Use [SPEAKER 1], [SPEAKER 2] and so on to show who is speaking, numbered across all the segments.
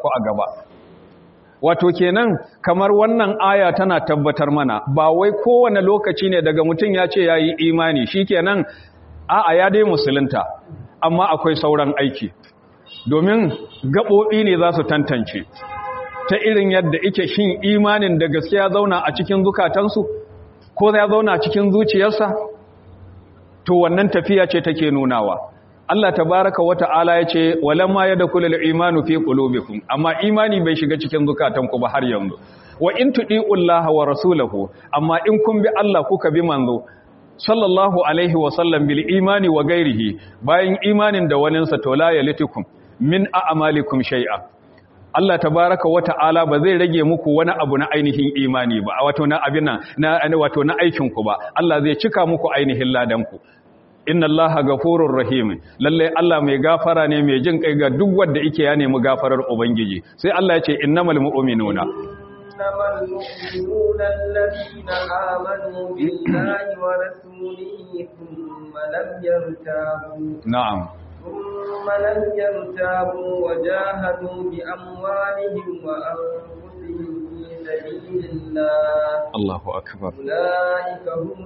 [SPEAKER 1] ku a gaba wato kenan kamar wannan aya tana tabbatar mana ba wai kowane lokaci ne daga mutum ya ce ya yi imani shi kenan a'a ya dai musulunta amma akwai sauran aiki domin gaɓoɓi ne za su tantance ta irin yadda ike shin imanin da gaskiya zauna a cikin zukatansu ko ya zauna a cikin zuciyarsa to wannan tafiya ce take nunawa Allah tabaraka wata'ala ya ce walamma yadkhulul imanu fi qulubikum amma imani bai shiga cikin zukatanku ba har yanzu wa in tudiullaha wa rasulahu amma in kun bi Allah kuka bi manzo sallallahu alaihi wa sallam bil imani wa gairihi bayan imanin da waninsa to la yalitukum min a'malikum shay'a Allah tabaraka wa ta'ala ba zai rage muku wani abu na ainihin imani ba wato na abin na wato na aikin ku ba Allah zai cika muku ainihin ladan ku inna allaha gafurur rahim lalle Allah mai gafara ne mai jin kai ga duk wanda yake ya nemi gafarar ubangiji sai Allah ya ce innamal mu'minuna
[SPEAKER 2] إنما المؤمنون الذين آمنوا بالله ورسوله ثم لم يرتابوا
[SPEAKER 1] na'am
[SPEAKER 2] ثم لم يرتابوا وجاهدوا بأموالهم وأنفسهم في سبيل الله
[SPEAKER 1] Allahu akbar
[SPEAKER 2] أولئك هم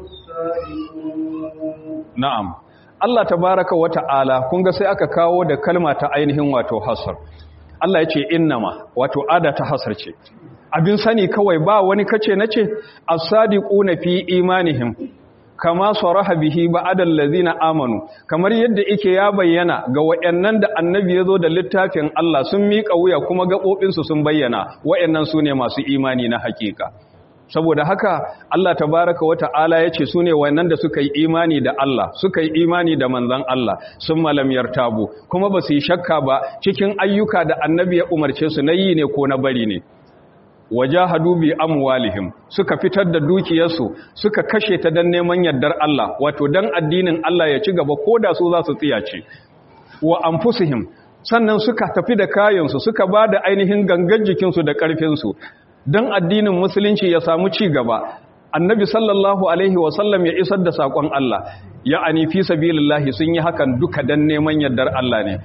[SPEAKER 2] الصادقون
[SPEAKER 1] na'am Allah tabaraka wa ta'ala kun ga sai aka kawo da kalma ta ainihin wato hasar Allah ya ce innama wato ada ta hasar ce abin sani kawai ba wani kace nace as-sadiquna fi imanihim kama saraha bihi ba'dal ladzina amanu kamar yadda yake ya bayyana ga wayannan da annabi yazo da littafin Allah sun miƙa wuya kuma gabobin su sun bayyana wayannan sune masu imani na hakika saboda haka Allah tabaraka wa ta'ala ya ce su ne wannan da suka yi imani da Allah suka yi imani da manzan Allah sun malam yartabu kuma ba su yi shakka ba cikin ayyuka da annabi ya umarce su na yi ne ko na bari ne wajahadu bi amwalihim suka fitar da dukiyarsu suka kashe ta dan neman yardar Allah wato dan addinin Allah ya ci gaba koda su za su tsiyace wa anfusihim sannan suka tafi da kayansu suka ba da ainihin gangan jikinsu da ƙarfinsu don addinin musulunci ya samu ci gaba annabi sallallahu alaihi wasallam ya isar da saƙon Allah ya anifi sabilillahi sun yi hakan duka don neman yardar Allah ne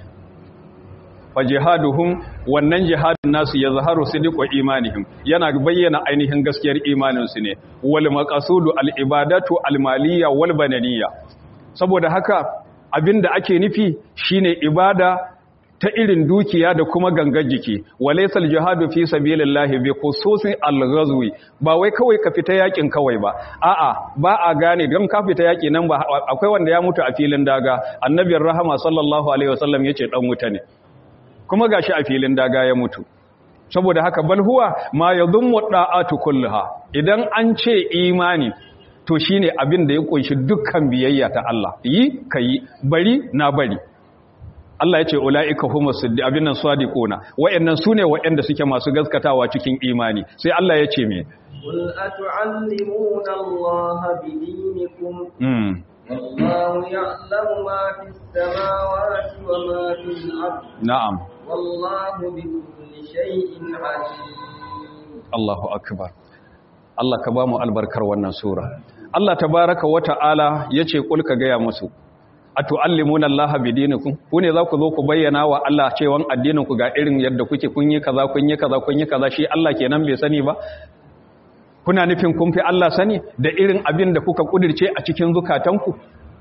[SPEAKER 1] fa jihaduhum wannan jihadin nasu ya zaharu sidiqu imanihim yana bayyana ainihin gaskiyar imaninsu ne wal maqasudu al ibadatu al maliyya wal bananiyya saboda haka abinda ake nufi shine ibada ta irin dukiya da kuma gangar jiki walaysal jihadu fi sabilillahi bi khususi al-ghazwi ba wai kawai ka fita yakin kawai ba a'a ba a gane dan ka fita yaki nan ba akwai wanda ya mutu a filin daga annabiyar rahama sallallahu alaihi wasallam yace dan wuta ne kuma gashi a filin daga ya mutu saboda haka bal huwa ma yadhummu da'atu kullaha idan an ce imani to shine abin da ya kunshi dukkan biyayya ta Allah yi kai bari na bari Allah ya ce ula'ika humus siddi abin nan sadiquna wayannan sune wayanda suke masu gaskatawa cikin imani sai Allah ya ce me
[SPEAKER 2] قل أتعلمون الله بدينكم
[SPEAKER 1] mm
[SPEAKER 2] والله يعلم ما في السماوات وما في الأرض
[SPEAKER 1] na'am
[SPEAKER 2] والله بكل شيء عليم
[SPEAKER 1] Allahu akbar Allah ka ba mu albarkar wannan sura Allah tabaraka wa ta'ala yace kul ka gaya musu atu'allimuna Allah bidinikum ku ne za ku zo ku bayyana wa Allah cewa addinin ku ga irin yadda kuke kun yi kaza kun yi kaza kun yi kaza shi Allah kenan bai sani ba kuna nufin kun fi Allah sani da irin abin da kuka kudirce a cikin zukatanku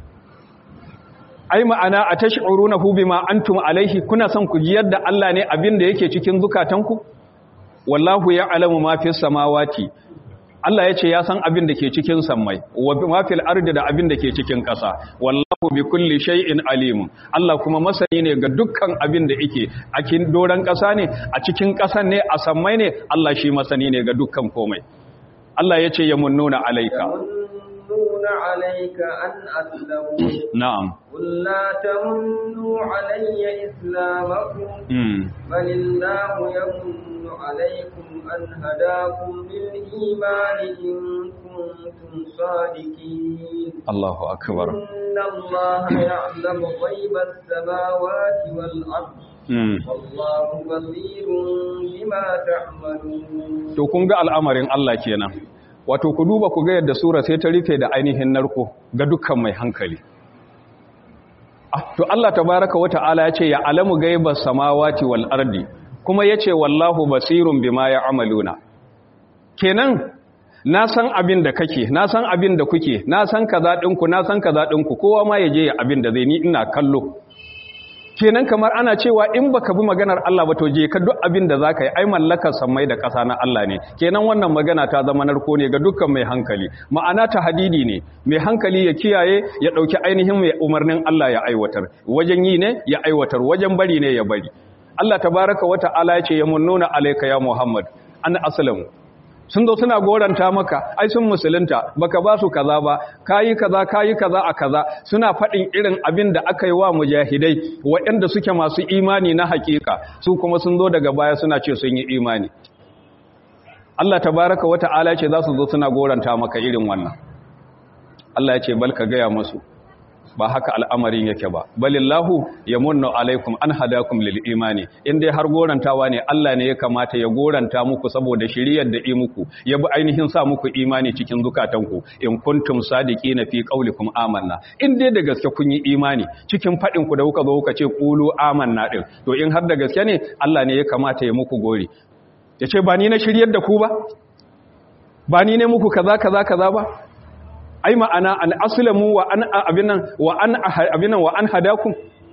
[SPEAKER 1] ai ma'ana a tash'urunahu bima antum alaihi kuna son ku ji yadda Allah ne abin da yake cikin zukatanku wallahu ya'lamu ma fis samawati Allah ya ce ya san abin da ke cikin sammai wa ma fil ardi da abin da ke cikin ƙasa wallahu bi kulli shay'in alim Allah kuma masani ne ga dukkan abin da yake a cikin doran ƙasa ne a cikin ƙasan ne a sammai ne Allah shi masani ne ga dukkan komai Allah ya ce yamunnuna alaika
[SPEAKER 2] يمنون عليك أن أسلموا
[SPEAKER 1] na'am
[SPEAKER 2] قل لا تمنوا علي إسلامكم
[SPEAKER 1] mm.
[SPEAKER 2] بل الله يمن عليكم أن هداكم للإيمان إن كنتم صادقين
[SPEAKER 1] Allahu akbar
[SPEAKER 2] إن الله يعلم غيب السماوات والأرض
[SPEAKER 1] mm.
[SPEAKER 2] والله بصير بما تعملون
[SPEAKER 1] to kun ga al'amarin Allah kenan wato ku duba ku ga yadda sura sai ta rufe da ainihin narko ga dukkan mai hankali Ah, to Allah tabaraka wa ta'ala ya ce ya alamu gaibas samawati wal ardi kuma yace wallahu basirun bima ya'maluna kenan na san abin da kake na san abin da kuke na san kaza ɗinku na san kaza ɗinku kowa ma ya je ya abin da zai ni ina kallo kenan kamar ana cewa in baka bi maganar Allah ba to je ka duk abin da zaka yi ai mallakar sammai da ƙasa na Allah ne kenan wannan magana ta zama narko ne ga dukkan mai hankali ma'ana ta hadidi ne mai hankali ya kiyaye ya dauki ainihin mai umarnin Allah ya aiwatar wajen yi ne ya aiwatar wajen bari ne ya bari Allah tabaraka wa ta'ala ya ce ya munnuna alayka ya Muhammad an aslamu sun zo suna goranta maka ai sun musulunta baka ba su kaza ba kayi kaza kayi kaza a kaza suna faɗin irin abin da aka yi wa mujahidai waɗanda suke masu imani na hakika su kuma sun zo daga baya suna ce sun yi imani Allah tabaraka wa ta'ala ce za su zo suna goranta maka irin wannan Allah ya ce bal ka gaya musu ba haka al'amarin yake ba balillahu ya munna alaikum an hadakum lil imani in dai har gorantawa ne Allah ne ya kamata ya goranta muku saboda shiriyar da yi muku ya bi ainihin sa muku imani cikin zukatanku in kuntum sadiqina fi qaulikum amanna in dai da gaske kun yi imani cikin fadin ku da kuka zo kuka ce qulu amanna din to in har da gaske ne Allah ne ya kamata ya muku gori yace ba ni na shiryar da ku ba ba ni ne muku kaza kaza kaza ba ai ma'ana an aslamu wa an abinan wa an abinan wa an hadakum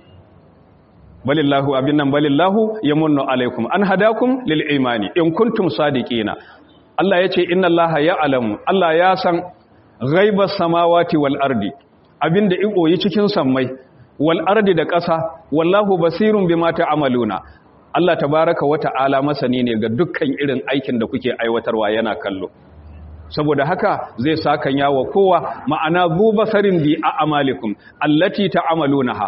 [SPEAKER 1] balillahu abinan balillahu yamunnu alaikum an hadakum lil imani in kuntum sadiqina Allah yace inna Allaha ya'lamu Allah ya san ghaibas samawati wal ardi abinda iboyi cikin sammai wal ardi da ƙasa wallahu basirun bima ta'maluna Allah tabaaraka wa ta'ala masani ne ga dukkan irin aikin da kuke aiwatarwa yana kallo saboda haka zai sakan yawa kowa ma'ana zu basarin bi a amalikum allati ta'amalunaha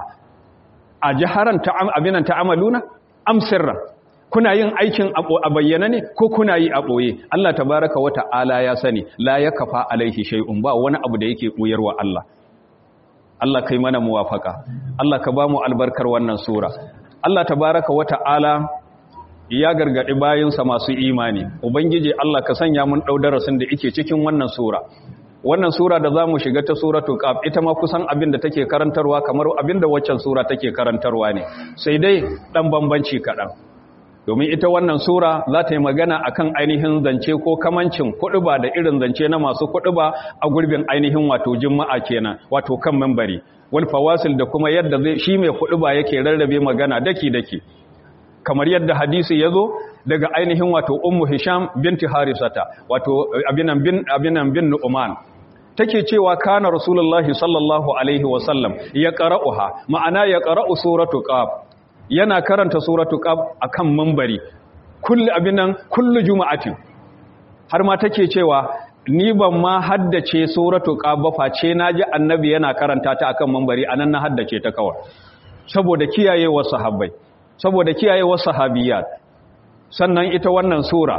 [SPEAKER 1] a jaharan abinan ta'amaluna am sirran kuna yin aikin a bayyana ne ko kuna yi a boye Allah tabaraka wa ta'ala ya sani la yakfa alaihi shay'un ba wani abu da yake buyarwa Allah Allah kai mana muwafaka Allah ka ba mu albarkar wannan sura Allah tabaraka wa ta'ala ya gargaɗi bayansa masu imani ubangiji Allah ka sanya mun ɗau darasin da ike cikin wannan sura wannan sura da za mu shiga ta suratul qaf ita ma kusan abin da take karantarwa kamar abin da waccan sura take karantarwa ne sai dai ɗan bambanci kaɗan domin ita wannan sura za ta yi magana akan ainihin zance ko kamancin kuɗuba da irin zance na masu kuɗuba a gurbin ainihin wato juma'a kenan wato kan membari wal fawasil da kuma yadda zai shi mai kuɗuba yake rarrabe magana daki daki kamar yadda hadisi ya zo daga ainihin wato ummu hisham binti harisata wato abinan bin abinan bin nu'man take cewa kana rasulullahi sallallahu alaihi wasallam ya qara'uha ma'ana ya qara'u suratu qaf yana karanta suratu qaf akan minbari kullu abinan kullu juma'atin har ma take cewa ni ban ma haddace suratu qaf ba face naji annabi yana karanta ta akan minbari anan na haddace ta kawai saboda kiyayewa sahabbai saboda kiyaye wasu sahabiyat sannan ita wannan sura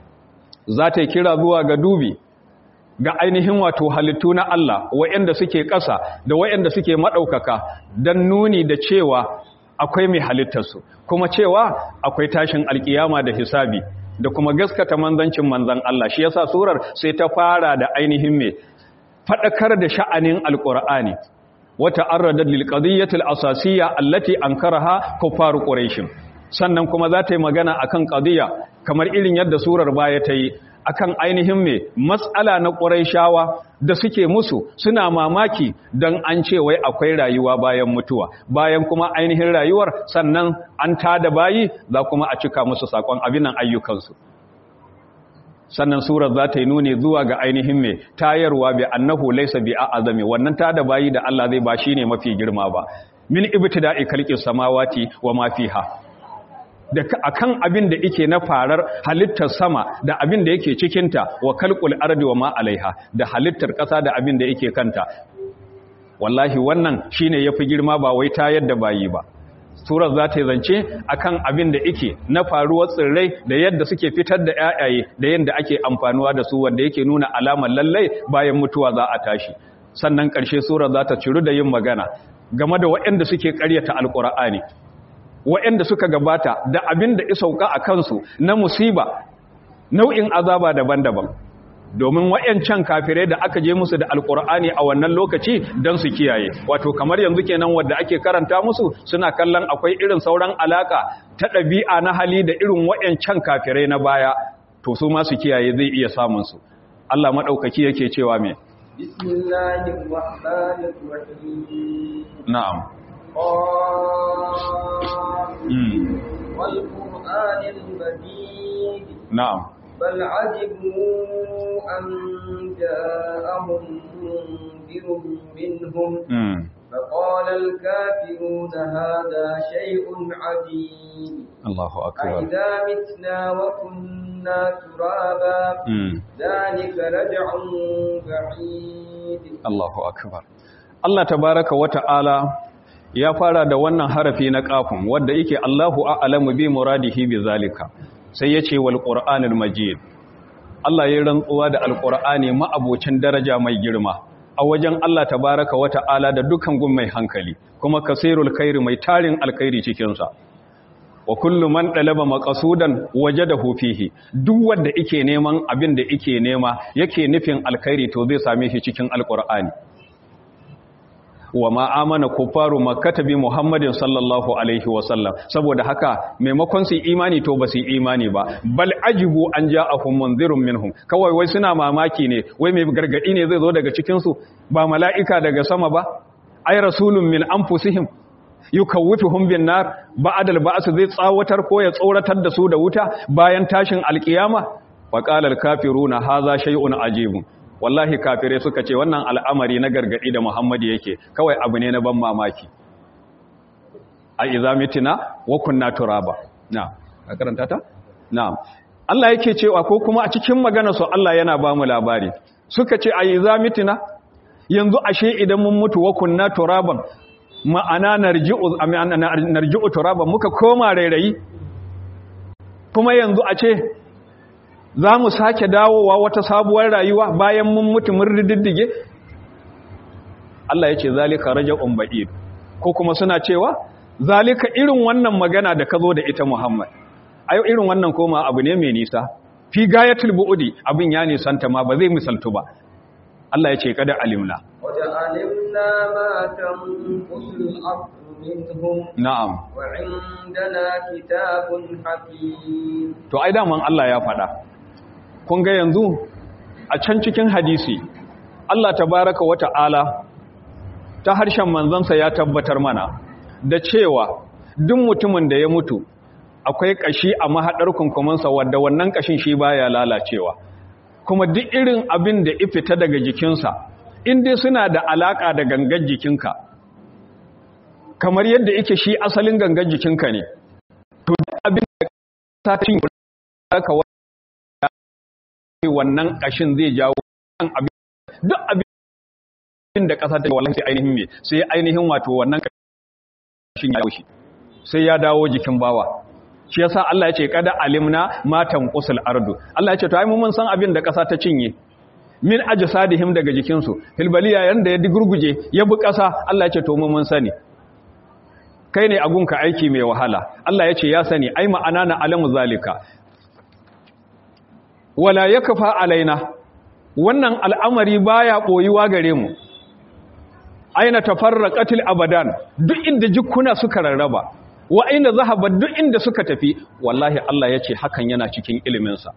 [SPEAKER 1] za ta kira zuwa ga dubi ga ainihin wato halittu na Allah wa'anda suke ƙasa da wa'anda suke maɗaukaka don nuni da cewa akwai mai halittarsu kuma cewa akwai tashin alkiyama da hisabi da kuma gaskata manzancin manzan Allah shi yasa surar sai ta fara da ainihin mai faɗakar da sha'anin alƙur'ani wata arradar lilƙadiyyatul asasiyya allati ankaraha kuffaru quraish sannan kuma za ta yi magana akan qadiyya kamar irin yadda surar baya ta yi akan ainihin me matsala na quraishawa da suke musu suna mamaki dan an ce wai akwai rayuwa bayan mutuwa bayan kuma ainihin rayuwar sannan an tada bayi za kuma a cika musu sakon abinan ayyukansu sannan surar za ta yi nuni zuwa ga ainihin mai tayarwa bi annahu laysa bi a'azami wannan ta da bayi da Allah zai ba shi ne mafi girma ba min ibtida'i khalqis samawati wa ma fiha da akan abin da yake na farar halittar sama da abin da yake cikin ta wa khalqul ardi wa ma alaiha da halittar ƙasa da abin da yake kanta wallahi wannan shine yafi girma ba wai tayar da bayi ba surar za ta yi zance akan abin da ike na faruwar tsirrai da yadda suke fitar da yayaye da yadda ake amfanuwa da su wanda yake nuna alamar lallai bayan mutuwa za a tashi sannan ƙarshe surar za ta ciru da yin magana game da waɗanda suke ƙaryata alƙur'ani waɗanda suka gabata da abin da isauka a kansu na musiba nau'in azaba daban-daban domin wayancan kafirai da aka je musu da alkur'ani a wannan lokaci don su kiyaye wato kamar yanzu kenan wadda ake karanta musu suna kallon akwai irin sauran alaka ta ɗabi'a na hali da irin wayancan kafirai na baya to su ma su kiyaye zai iya samun su Allah madaukaki yake cewa me
[SPEAKER 2] bismillahir rahmanir rahim
[SPEAKER 1] na'am wal
[SPEAKER 2] qur'anil majid
[SPEAKER 1] na'am
[SPEAKER 2] بل عجبوا أن جاءهم منذر منهم فقال الكافرون هذا شيء عجيب
[SPEAKER 1] الله أكبر
[SPEAKER 2] أئذا متنا وكنا ترابا ذلك رجع بعيد
[SPEAKER 1] الله أكبر الله تبارك وتعالى ya fara da wannan harafi na kafin wanda yake Allahu a'lamu bi muradihi bi zalika sai ya ce wal ƙura'anil majid Allah ya rantsuwa da alƙura'ani ma'abocin daraja mai girma a wajen Allah tabaraka wa ta'ala da dukan gun mai hankali kuma kasirul khairi mai tarin alkhairi cikinsa wa kullu man dalaba maqsudan wajadahu fihi duk wanda yake neman abin da yake nema yake nufin alkhairi to zai same shi cikin alƙur'ani wa ma amana kufaru makkata bi muhammadin sallallahu alaihi wasallam saboda haka maimakon su imani to ba su imani ba bal ajibu an ja'ahum munzirun minhum kawai wai suna mamaki ne wai mai gargadi ne zai zo daga cikin su ba mala'ika daga sama ba ay rasulun min anfusihim yukawwifuhum bin nar ba'da al-ba's zai tsawatar ko ya tsoratar da su da wuta bayan tashin alkiyama wa qala al-kafiruna hadha shay'un ajibun wallahi kafirai suka ce wannan al'amari na gargadi da Muhammadu yake kawai abu ne na ban mamaki a izamitina wa kunna turaba na a karanta ta na Allah yake cewa ko kuma a cikin magana su Allah yana ba mu labari suka ce a izamitina yanzu ashe idan mun mutu wa kunna turaban ma'ana narji'u narji'u turaban muka koma rairayi kuma yanzu a ce za mu sake dawowa wata sabuwar rayuwa bayan mun mutu mun rididdige Allah ya ce zalika raja'un ba'id ko kuma suna cewa zalika irin wannan magana da ka zo da ita Muhammad ayo irin wannan koma abu ne mai nisa fi gayatul bu'udi abin ya nisanta ma ba zai misaltu ba Allah ya ce kada alimna
[SPEAKER 2] wajen alimna ma tanqusul ardu minhum
[SPEAKER 1] na'am
[SPEAKER 2] wa indana kitabun hakim
[SPEAKER 1] to ai daman Allah ya faɗa kun ga yanzu a can cikin hadisi Allah tabaraka wa ta'ala ta harshen manzansa ya tabbatar mana da cewa duk mutumin da ya mutu akwai kashi a mahadar kunkumansa wadda wannan kashin shi baya lalacewa kuma duk irin abin da ifita daga jikinsa in dai suna da alaka da gangan jikinka kamar yadda yake shi asalin gangan jikinka ne to duk abin da ta cin ka wannan kashin zai jawo abin duk abin da kasa ta wallahi sai ainihin me sai ainihin wato wannan kashin ya shi sai ya dawo jikin bawa shi yasa Allah ya ce kada alimna matan qusul ardu Allah ya ce to ai mun san abin da kasa ta cinye min ajsadihim daga jikin su filbaliya yanda ya digurguje ya bi kasa Allah ya ce to mun sani kai ne agunka aiki mai wahala Allah ya ce ya sani ai ma'ana na alamu zalika wala ya kafa alaina wannan al'amari baya ɓoyuwa gare mu aina tafarraqatil abadan duk inda jikuna suka rarraba wa aina zahaba duk inda suka tafi wallahi Allah yace hakan yana cikin ilimin sa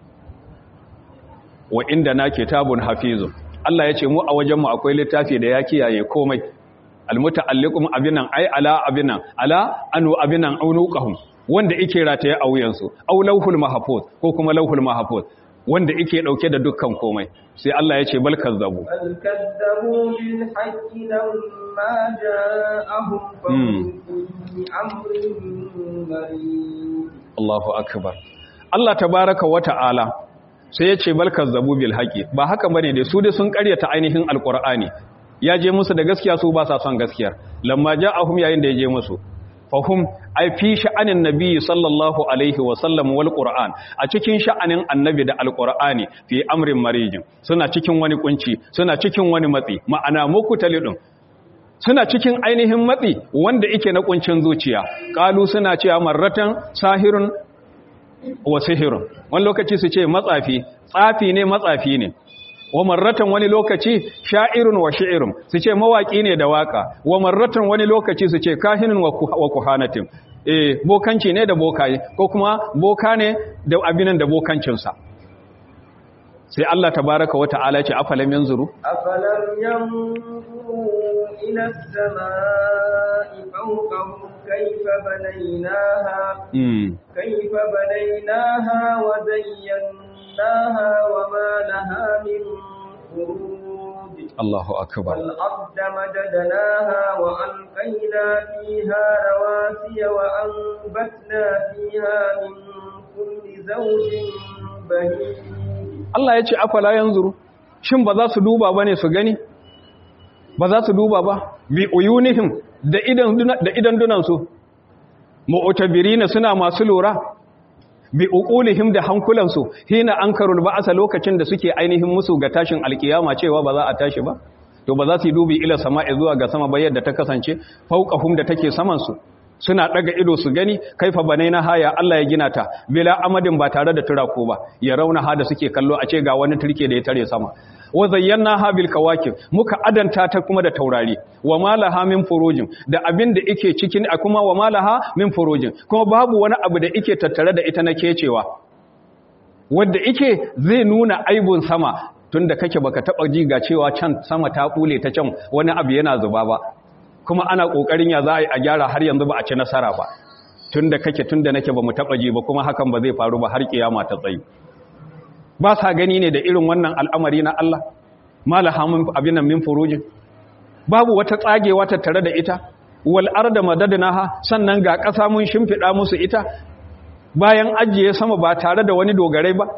[SPEAKER 1] wa inda na kitabun hafizun Allah yace mu a wajen mu akwai littafi da ya kiyaye komai almuta'alliqum abinan ay ala abinan ala anu abinan aunuqahum wanda yake rataye a wuyansu aw lauhul mahfuz ko kuma lauhul mahfuz wanda yake dauke da dukkan komai sai Allah ya ce bal kazzabu
[SPEAKER 2] bal kazzabu bil haqqi lamma ja'ahum fa fi amrin marid
[SPEAKER 1] Allahu akbar Allah tabaaraka wa ta'ala sai ya ce bal kazzabu bil haqqi ba haka bane dai su dai sun karyata ainihin alqur'ani ya je musu da gaskiya su ba sa son gaskiyar lamma ja'ahum yayin da ya je musu fahum ai fi sha'anin nabi sallallahu alaihi wa sallam wal qur'an a cikin sha'anin annabi da alqur'ani fi amrin marijin suna cikin wani kunci suna cikin wani matsi ma'ana muku talidun suna cikin ainihin matsi wanda yake na kuncin zuciya qalu suna cewa marratan sahirun wa sihirun wani lokaci su ce matsafi tsafi ne matsafi ne wa marratan wani lokaci sha'irun wa shi'irun su ce mawaki ne da waka wa marratan wani lokaci su ce kahinin wa kuhanatin eh bokanci ne da bokaye ko kuma boka ne da abinan da bokancinsa sai Allah tabaraka wa ta'ala ce afalam yanzuru
[SPEAKER 2] afalam yanzuru ila as-samaa'i fawqahum kayfa banaynaha
[SPEAKER 1] mm
[SPEAKER 2] kayfa banaynaha wa zayyanaha wa ma laha min furuj
[SPEAKER 1] Allahu akbar
[SPEAKER 2] والأرض مددناها وألقينا فيها رواسي وأنبتنا فيها من كل زوج بهيج
[SPEAKER 1] Allah ya ce afala yanzuru shin ba za su duba bane su gani ba za su duba ba bi uyunihim da idan da idan dunan su mu'tabirina suna masu lura bi uqulihim da hankulan su hina ankarul ba'sa lokacin da suke ainihin musu ga tashin alkiyama cewa ba za a tashi ba to ba za su yi dubi ila sama'i zuwa ga sama ba yadda ta kasance fauqahum da take saman su suna daga ido su gani kaifa banaina haya Allah ya gina ta bila amadin ba tare da turako ba ya rauna ha da suke kallo a ce ga wani turke da ya tare sama wa zayyana ha bil kawakib muka adanta ta kuma da taurari wa malaha min furujin da abin da yake cikin a kuma wa malaha min furujin kuma babu wani abu da yake tattare da ita na kecewa wanda yake zai nuna aibun sama tunda kake baka taba ji ga cewa can sama ta kule ta can wani abu yana zuba ba kuma ana kokarin ya za a yi a gyara har yanzu ba a ci nasara ba tunda kake tunda nake ba mu taba ji ba kuma hakan ba zai faru ba har kiyama ta tsayi ba sa gani ne da irin wannan al'amari na Allah malaha min abinan min furujin babu wata tsagewa tattare da ita wal arda madadnaha sannan ga ƙasa mun shimfida musu ita bayan ajiye sama ba tare da wani dogarai ba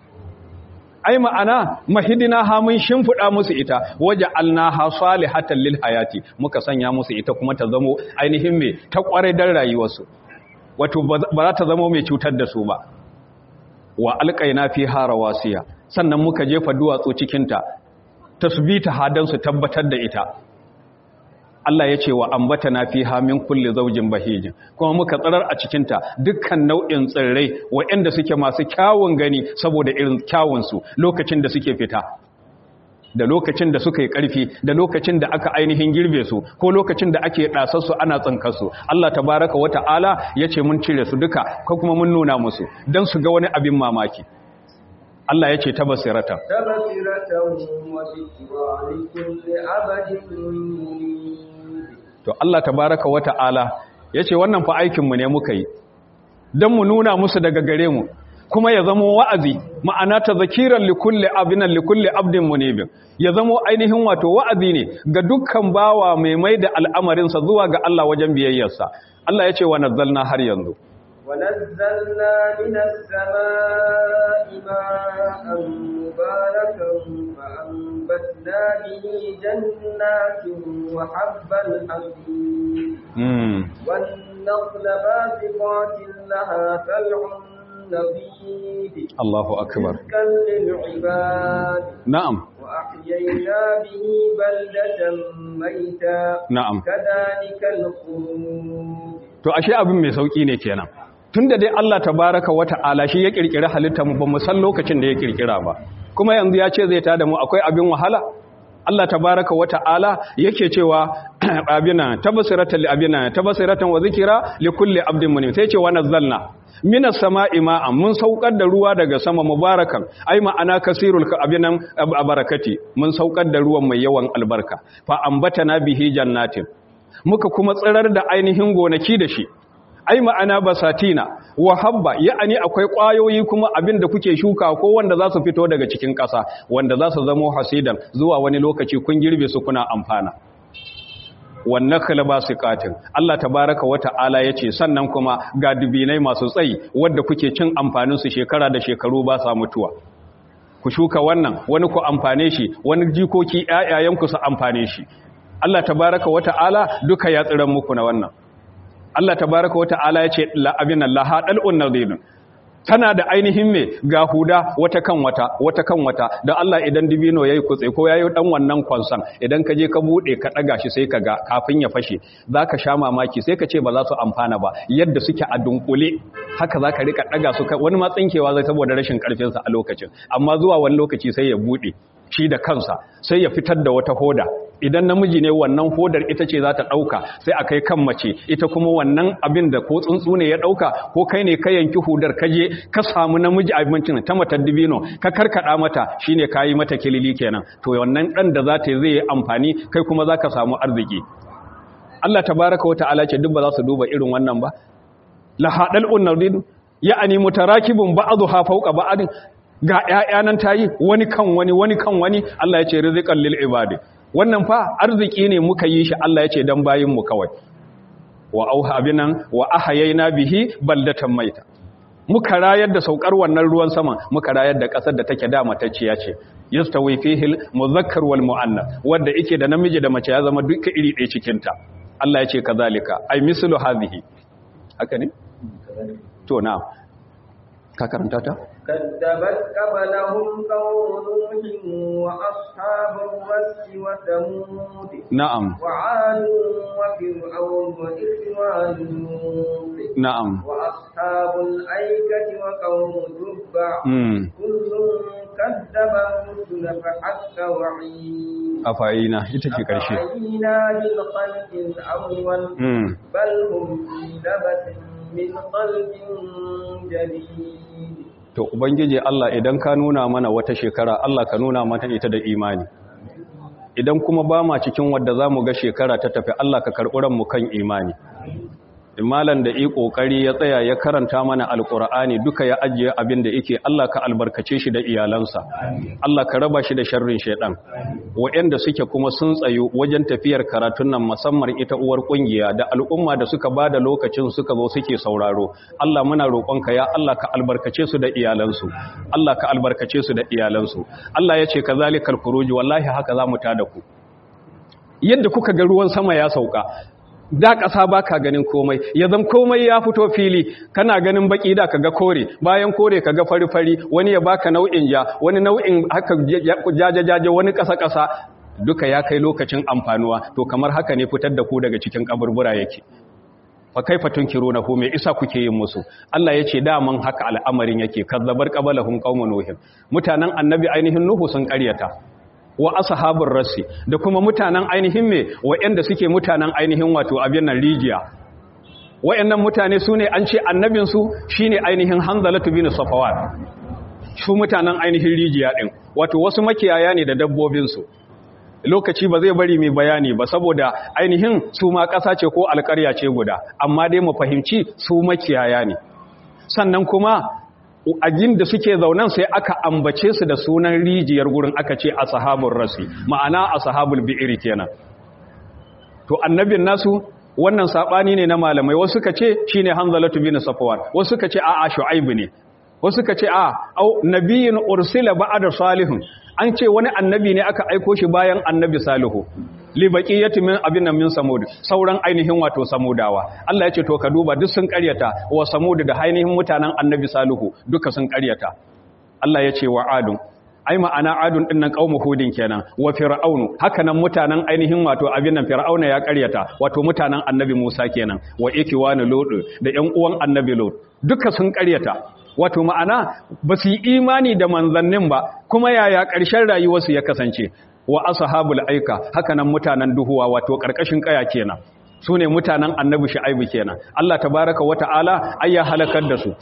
[SPEAKER 1] ai ma'ana mahidina ha mun shimfida musu ita waje alnaha salihatan lil hayati muka sanya musu ita kuma ta zamo ainihin me ta kware dan rayuwarsu wato ba za ta zamo mai cutar da su ba wa alqaina fiha rawasiya sannan muka jefa duwatsu cikin ta tasbita hadan su tabbatar da ita Allah ya ce wa ambata na fi hamin kulle zaujin bahijin kuma muka tsarar a cikinta dukkan nau'in tsirrai waɗanda suke masu kyawun gani saboda irin kyawunsu lokacin da suke fita da lokacin da suka yi ƙarfi da lokacin da aka ainihin girbe su ko lokacin da ake ɗasarsu ana tsinkarsu Allah tabaraka wa ta'ala ya ce mun cire su duka ko kuma mun nuna musu don su ga wani abin mamaki Allah ya ce ta basirata
[SPEAKER 2] تبصرة وذكرى لكل عبد منيب
[SPEAKER 1] to Allah tabaraka wa ta'ala ya ce wannan fa aikinmu ne muka yi don mu nuna musu daga gare mu kuma ya zamo wa'azi ma'ana ta zakiran likulli abinan likulli abdin munibin ya zamo ainihin wato wa'azi ne ga dukkan bawa mai mai da al'amarinsa zuwa ga Allah wajen biyayyarsa Allah ya ce wa nazzalna har yanzu
[SPEAKER 2] ونزلنا من السماء ماء مباركا فأنبتنا به جنات وحب الحصيد
[SPEAKER 1] mm.
[SPEAKER 2] والنخل باسقات لها طلع نضيد
[SPEAKER 1] Allahu akbar
[SPEAKER 2] رزقا للعباد
[SPEAKER 1] na'am
[SPEAKER 2] وأحيينا به بلدة ميتا
[SPEAKER 1] na'am
[SPEAKER 2] كذلك الخروج
[SPEAKER 1] to ashe abin mai sauki ne kenan tunda dai Allah tabaraka wata'ala shi ya kirkira halittar mu ba mu san lokacin da ya kirkira ba kuma yanzu ya ce zai tada mu akwai abin wahala Allah tabaraka wata'ala yake cewa abina tabasiratan li abina tabasiratan wa zikra li kulli abdin munim sai ce wa nazzalna minas sama'i ma'an mun saukar da ruwa daga sama mubarakan ai ma'ana kasirul abinan barakati mun saukar da ruwan mai yawan albarka fa ambatana bihi jannatin muka kuma tsirar da ainihin gonaki da shi ai ma'ana basatina wa habba ya'ani akwai ƙwayoyi kuma abin da kuke shuka ko wanda za su fito daga cikin ƙasa wanda za su zamo hasidan zuwa wani lokaci kun girbe su kuna amfana wannan kalaba su katin Allah tabaraka wa ta'ala ya ce sannan kuma ga dubinai masu tsayi wadda kuke cin amfaninsu shekara da shekaru ba sa mutuwa ku shuka wannan wani ku amfane shi wani jikoki ƴaƴayenku su amfane shi Allah tabaraka wa ta'ala duka ya tsiran muku na wannan Allah tabaraka wa ta'ala ya ce la abin Allah hadalun nadhirun tana da ainihin me ga huda wata kan wata wata kan wata da Allah idan dibino yayi kutse ko yayi dan wannan kwansan idan ka je ka bude ka daga shi sai ka ga kafin ya fashe zaka sha mamaki sai ka ce ba za su amfana ba yadda suke a dunkule haka zaka rika daga su wani ma tsinkewa zai saboda rashin karfin sa a lokacin amma zuwa wani lokaci sai ya bude shi da kansa sai ya fitar da wata hoda idan namiji ne wannan hodar ita ce za ta ɗauka sai a kai kan mace ita kuma wannan abin da ko tsuntsu ne ya ɗauka ko kai ne ka yanki hudar ka je ka samu namiji abincin ta matar dibino ka karkaɗa mata shine ka yi mata kilili kenan to wannan ɗan da za ta zai yi amfani kai kuma za ka samu arziki Allah tabaraka wata ala ce duk ba za su duba irin wannan ba la haɗal unnardin ya'ani mutarakibun ba'dha fawqa ba'din ga ƴaƴa nan tayi wani kan wani wani kan wani Allah ya ce rizqan lil ibadi wannan fa arziki ne muka yi shi Allah ya ce dan bayin mu kawai wa auha binan wa ahayayna bihi baldatan maita muka rayar da saukar wannan ruwan sama muka rayar da kasar da take da matacciya ce yastawi fihi muzakkar wal muannas wanda yake da namiji da mace ya zama duka iri ɗaya cikin ta Allah ya ce kazalika ai mislu hadhihi haka ne to na ka karanta ta
[SPEAKER 2] كذبت قبلهم قوم نوح وأصحاب الرس وثمود
[SPEAKER 1] na'am
[SPEAKER 2] وعاد وفرعون وإخوان لوط
[SPEAKER 1] na'am
[SPEAKER 2] وأصحاب الأيكة وقوم تبع
[SPEAKER 1] mm
[SPEAKER 2] كل كذب الرسل فحق وعيد
[SPEAKER 1] afa'ina ita ce karshe
[SPEAKER 2] أفعينا بالخلق الأول
[SPEAKER 1] mm
[SPEAKER 2] بل هم في لبس من خلق جديد
[SPEAKER 1] to ubangiji Allah idan ka nuna mana wata shekara Allah ka nuna mana ita da imani idan kuma ba ma cikin wadda za mu ga shekara ta tafi Allah ka karɓi ranmu kan imani malan da yi ƙoƙari ya tsaya ya karanta mana alƙur'ani duka ya ajiye abin da yake Allah ka albarkace shi da iyalansa Allah ka raba shi da sharrin shaidan waɗanda suke kuma sun tsayu wajen tafiyar karatun nan musamman ita uwar ƙungiya da al'umma da suka ba da lokacin suka zo suke sauraro Allah muna roƙonka ya Allah ka albarkace su da iyalansu Allah ka albarkace su da iyalansu Allah ya ce kazalikal khuruj wallahi haka za mu tada ku yadda kuka ga ruwan sama ya sauka da ƙasa ba ka ganin komai ya zam komai ya fito fili kana ganin baki da ka ga kore bayan kore ka ga fari-fari wani ya baka nau'in ja wani nau'in haka jajajaje wani ƙasa-ƙasa duka ya kai lokacin amfanuwa to kamar haka ne fitar da ku daga cikin kaburbura yake fa kaifa tunkirunahu me isa kuke yin musu Allah yace daman haka al'amarin yake kazzabar qabalahum qaumun nuh mutanen annabi ainihin nuhu sun ƙaryata wa ashabur rasi da kuma mutanen ainihin me wa'anda suke mutanen ainihin wato abin nan rijiya wa'annan mutane sune an ce annabin su shine ainihin hanzalatu bin safawat su mutanen ainihin rijiya din wato wasu makiyaya ne da dabbobin su lokaci ba zai bari mai bayani ba saboda ainihin su ma ƙasa ce ko alƙarya ce guda amma dai mu fahimci su makiyaya ne sannan kuma a da suke zaunan sai aka ambace su da sunan rijiyar gurin aka ce ashabul rasi ma'ana ashabul bi'ri kenan to annabin nasu wannan sabani ne na malamai wasu suka ce shine hanzalatu bin safwan wasu suka ce a'a shu'aib ne wasu suka ce a au nabiyyun ursila ba'da salihun an ce wani annabi ne aka aiko shi bayan annabi salihu li baqiyati min abin min samud sauran ainihin wato samudawa Allah ya ce to ka duba duk sun karyata wa samud da ainihin mutanen annabi salihu duka sun karyata Allah ya ce wa adun ai ma'ana adun din nan qaumu hudin kenan wa fir'aunu haka nan mutanen ainihin wato abin nan fir'auna ya karyata wato mutanen annabi Musa kenan wa ikiwanu lut da ƴan uwan annabi lut duka sun karyata wato ma'ana ba su yi imani da manzannin ba kuma yaya ƙarshen rayuwarsu ya kasance wa ashabul aika haka nan mutanen duhuwa wato ƙarƙashin ƙaya kenan su ne mutanen annabi shu'aibu kenan Allah tabaraka wa ta'ala ai ya halakar da su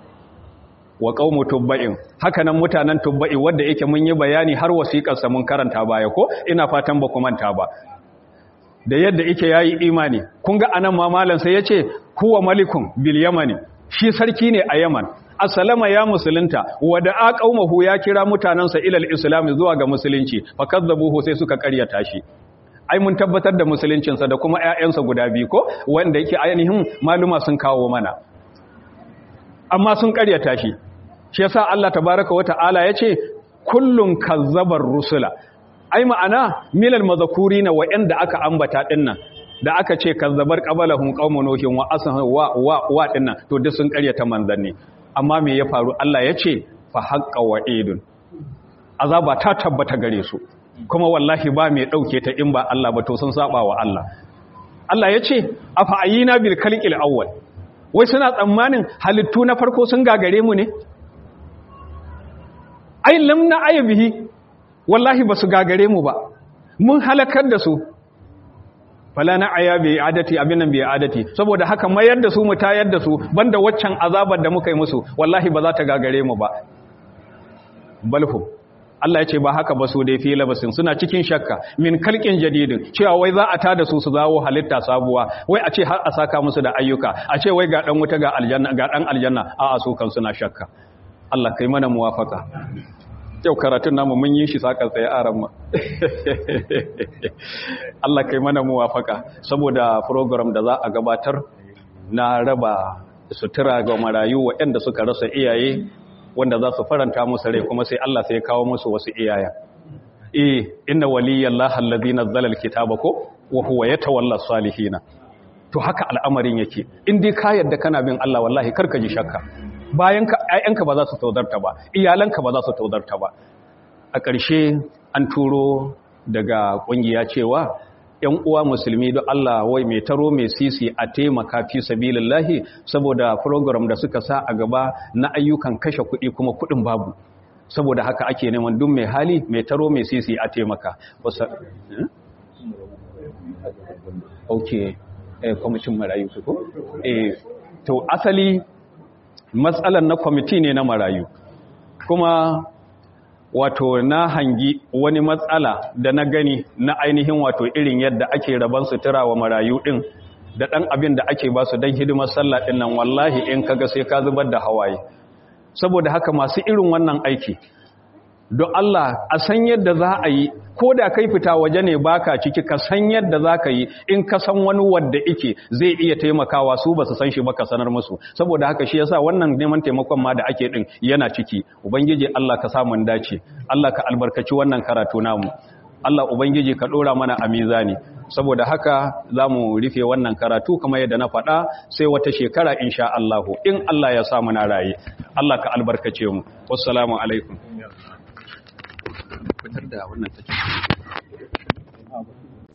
[SPEAKER 1] wa qaumu tubba'in haka nan mutanen tubba'i wanda yake mun yi bayani har wasiƙar sa mun karanta baya ko ina fatan ba ku manta ba da yadda yake yayi imani kun ga anan ma malam sai yace huwa malikun bil yamani shi sarki ne a yaman asalama ya musulunta wada a qaumahu ya kira mutanansa ilal islam zuwa ga musulunci fakazzabuhu sai suka karyata shi ai mun tabbatar da musuluncinsa da kuma ƴaƴansa guda biyu ko wanda yake ainihin maluma sun kawo mana amma sun karyata shi shi yasa Allah tabaaraka wa ta'ala yace kullun kazzabar rusula ai ma'ana milal mazakurina wa'anda aka ambata dinnan da aka ce kazzabar qabalahum qaumun nuhin wa asha wa wa wa dinnan to duk sun karyata manzanni amma me ya faru Allah ya ce fa haqqa wa'idun azaba ta tabbata gare su kuma wallahi ba mai dauke ta in ba Allah ba to sun saba wa Allah Allah ya ce afa ayina bil khalqil awwal wai suna tsammanin halittu na farko sun gagare mu ne ai lamna aybihi wallahi basu gagare mu ba mun halakar da su fala na aya bi adati abinan bi adati saboda haka mayar da su mu tayar da su banda waccan azabar da muka yi musu wallahi ba za ta gagare mu ba balhu Allah ya ce ba haka ba su dai fi labasin suna cikin shakka min kalkin jadidin cewa wai za a tada su su zawo halitta sabuwa wai a ce har a saka musu da ayyuka a ce wai ga dan wuta ga aljanna ga dan aljanna a a su kan suna shakka Allah kai mana muwafaka yau karatun namu mun yi shi sakar tsaye a ramma Allah kai mana muwafaka saboda program da za a gabatar na raba sutura ga marayu waɗanda suka rasa iyaye wanda za su faranta musu rai kuma sai Allah sai ya kawo musu wasu iyaya eh inna waliyallahi allazi nazzala alkitaba ko wa huwa yatawalla salihina to haka al'amarin yake in dai ka yarda kana bin Allah wallahi karka ji shakka bayan ka ayyanka ba za su taudarta ba iyalanka ba za su taudarta ba a ƙarshe an turo daga ƙungiya cewa ‘yan uwa musulmi don Allah wai mai taro mai sisi a taimaka fi sabilillahi saboda program da suka sa a gaba na ayyukan kashe kuɗi kuma kuɗin babu saboda haka ake neman duk mai hali mai taro mai sisi a taimaka ok kwamitin marayu su ko? to asali matsalar na kwamiti ne na marayu kuma wato na hangi wani matsala da na gani na ainihin wato irin yadda ake raban sutura wa marayu din da ɗan abin da ake ba su don hidimar sallah ɗin nan wallahi in kaga sai ka zubar da hawaye saboda haka masu irin wannan aiki don Allah a san yadda za a yi ko da kai fita waje ne baka ciki ka san yadda za ka yi in ka san wani wadda ike zai iya taimakawa su ba su san shi ba ka sanar musu saboda haka shi yasa wannan neman taimakon ma da ake din yana ciki ubangiji Allah ka samu dace Allah ka albarkaci wannan karatu namu Allah ubangiji ka dora mana a mizani saboda haka za mu rufe wannan karatu kamar yadda na faɗa sai wata shekara insha Allah in Allah ya sa muna raye Allah ka albarkace mu wassalamu alaikum fitar da wannan take